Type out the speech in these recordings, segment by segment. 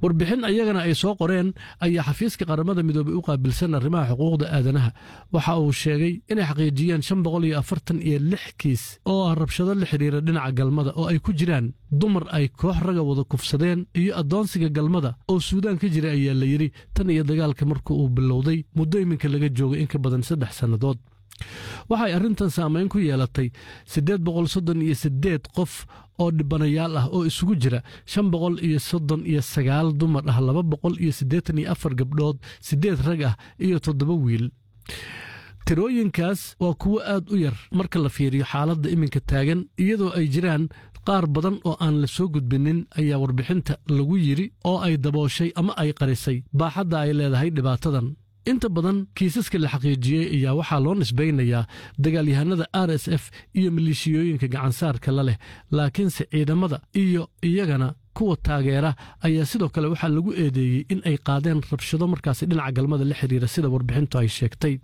warbixin ayagana ay soo qoreen ayaa xafiiska qaramada midoobey u qaabilsan arrimaha xuquuqda aadanaha waxa uu sheegay inay xaqiijiyeen shan boqol iyo afartan iyo lix kiis oo ah rabshado la xidhiira dhinaca galmada oo ay ku jiraan dumar ay koox raga wada kufsadeen iyo addoonsiga galmada oo suudaan ka jira ayaa la yidhi tan iyo dagaalka marka uu bilowday muddo iminka laga joogay in ka badan saddex sannadood waxay arrintan saamayn ku yeelatay siddeed boqol soddon iyo siddeed qof oo dhibanayaal ah oo isugu jira shan boqol iyo soddon iyo sagaal dumar ah laba boqol iyo siddeetan iyo afar gabdhood siddeed rag ah iyo toddoba wiil tirooyinkaas waa kuwo aad u yar marka la fiiriyo xaaladda iminka taagan iyadoo ay jiraan qaar badan oo aan la soo gudbinin ayaa warbixinta lagu yidhi oo ay dabooshay ama ay qarisay baaxadda ay leedahay dhibaatadan inta badan kiisaska la xaqiijiyey ayaa waxaa loo nisbaynayaa dagaalyahanada r s f iyo maleeshiyooyinka gacansaarka la leh laakiinse ciidamada iyo iyagana kuwa taageera ayaa sidoo kale waxaa lagu eedeeyey in ay qaadeen rabshado markaasi dhinaca galmada la xiriira sida warbixintu ay sheegtay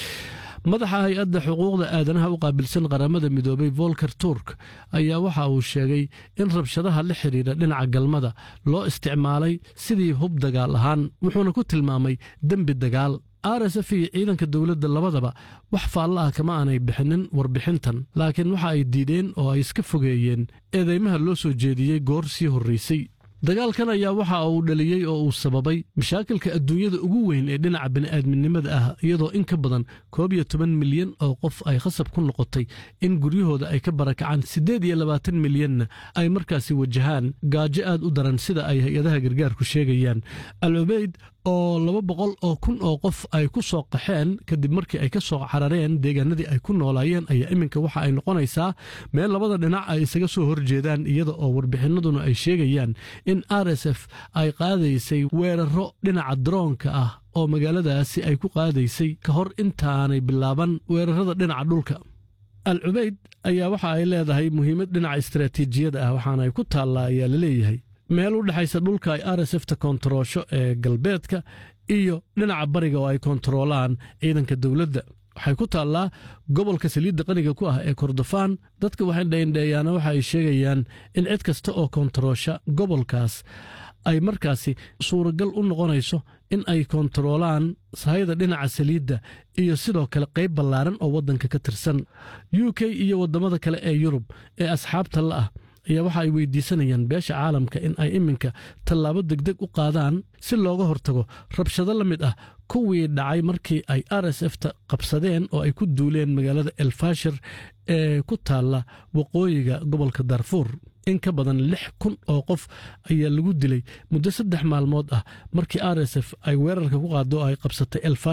madaxa hay-adda xuquuqda aadanaha u qaabilsan qaramada midoobay volker turk ayaa waxa uu sheegay in rabshadaha la xidhiira dhinaca galmada loo isticmaalay sidii hub dagaal ahaan wuxuuna ku tilmaamay dembi dagaal r s f iyo ciidanka dowladda labadaba wax faalla ah kama aanay bixinin warbixintan laakiin waxa ay diideen oo ay iska fogeeyeen eedeymaha loo soo jeediyey goor sii horraysay dagaalkan ayaa waxa uu dhaliyey oo uu sababay mashaakilka adduunyada ugu weyn ee dhinaca bini'aadminimada ah iyadoo in ka badan koob iyo toban milyan oo qof ay khasab ku noqotay in guryahooda ay ka barakacaan siddeed iyo labaatan milyanna ay markaasi wajahaan gaajo aad u daran sida ay hay-adaha gargaarku sheegayaan al cubeyd oo laba boqol oo kun oo qof ay ku soo qaxeen kadib markii ay ka soo carareen deegaanadii ay ku noolaayeen ayaa iminka waxa ay noqonaysaa meel labada dhinac ay isaga soo horjeedaan iyada oo warbixinaduna ay sheegayaan in r s f ay qaadaysay weeraro dhinaca daroonka ah oo magaaladaasi ay ku qaadaysay ka hor intaanay bilaaban weerarada dhinaca dhulka al cubeyd ayaa waxa ay leedahay muhiimad dhinaca istaraatiijiyada ah waxaana ay ku taallaa ayaa la leeyahay meel u dhexaysa dhulka ay r s fta koontaroosho ee galbeedka iyo dhinaca bariga oo ay koontaroolaan ciidanka dowladda waxay ku taallaa gobolka saliidda qaniga ku ah ee kordofaan dadka waxay dheindheeyaana waxa ay sheegayaan in cid kasta oo koontaroosha gobolkaas ay markaasi suuragal u noqonayso in ay koontaroolaan sahayda dhinaca saliidda iyo sidoo kale qayb ballaaran oo waddanka ka tirsan u k iyo waddamada kale ee yurub ee asxaabta la ah ayaa waxa ay weydiisanayaan beesha caalamka in ay iminka tallaabo degdeg u qaadaan si looga hortago rabshado la mid ah kuwii dhacay markii ay r s f ta qabsadeen oo ay ku duuleen magaalada elfashir ee ku taalla waqooyiga gobolka darfuur in ka badan lix kun oo qof ayaa lagu dilay muddo saddex maalmood ah markii r s f ay weerarka ku qaado oo ay qabsatay